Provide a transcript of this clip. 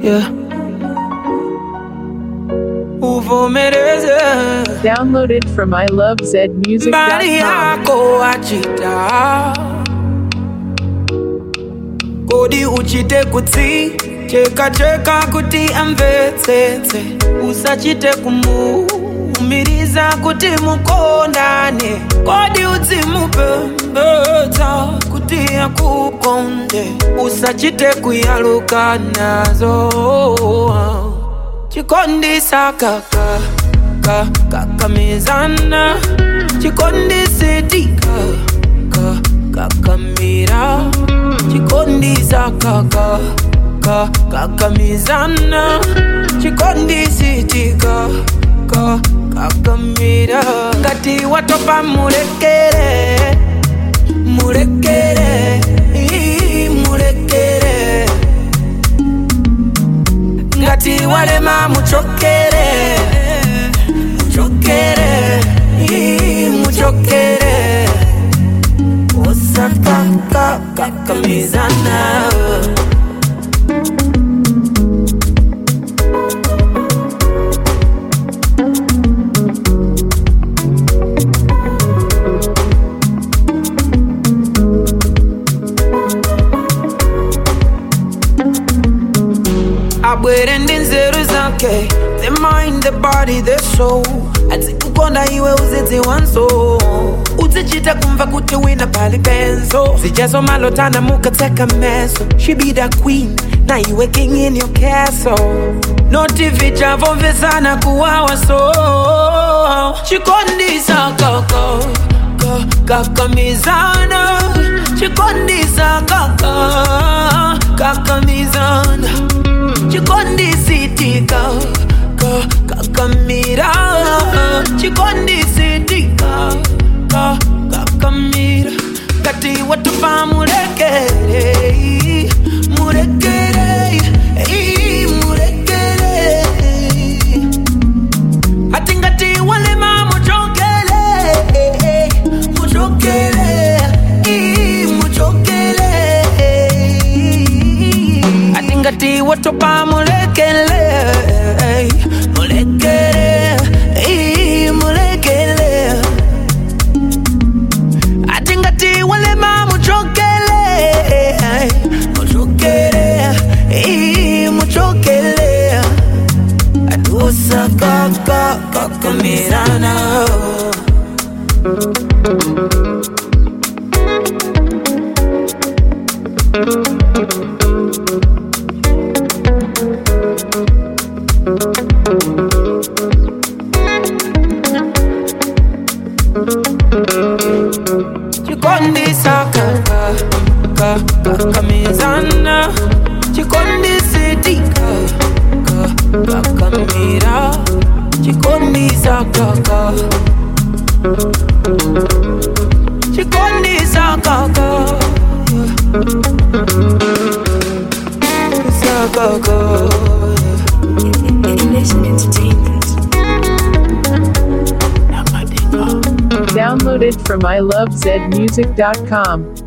yeah. uvomereze Downloaded from mbali ilovezmusic.com. yako achita kodi uchite kutsi cheka cheka kuti amvetsetse usachite kumuumiriza kuti mukondane kodi udzimupembedza kuti akukonde usachite kuyaluka nazo chikondisa kaka ka kakamizana chikondisetika ka kakamira chikondisa kaka ka kakamizana chikondisetika ka kakamira ngati watopa mulekere mulekere ii, mulekere ngati walema muchokere muchokere ii, muchokere osakakakamizana abwere ndi nzeru zake the mind the body the soul adzikukonda iwe uzidziwanso uzichita kumva kuti wina pali penzo zijazo malotana mukatseka meso she be the queen na iwe king in your castle noti vichavomvesana kuwawa so chikondisa kaka ka- kakamizana chikondisa kaka kakamizana chikondisitika ka kakamira chikondisitika ka kakamira ngati watupa mulekere mulekere ii, mulekere ati ngati walema muchokele muchokele ii, muchokele ati ngati watopa mulekele mulekele ii, mulekele ati ngati walema muchokele muchokele ii, muchokele atusakakakamirana chikondisa kaka kakamizana chikondisitika kakamira chikondisa kaka chikondisa kaka sakaka Downloaded from ilovezmusic.com.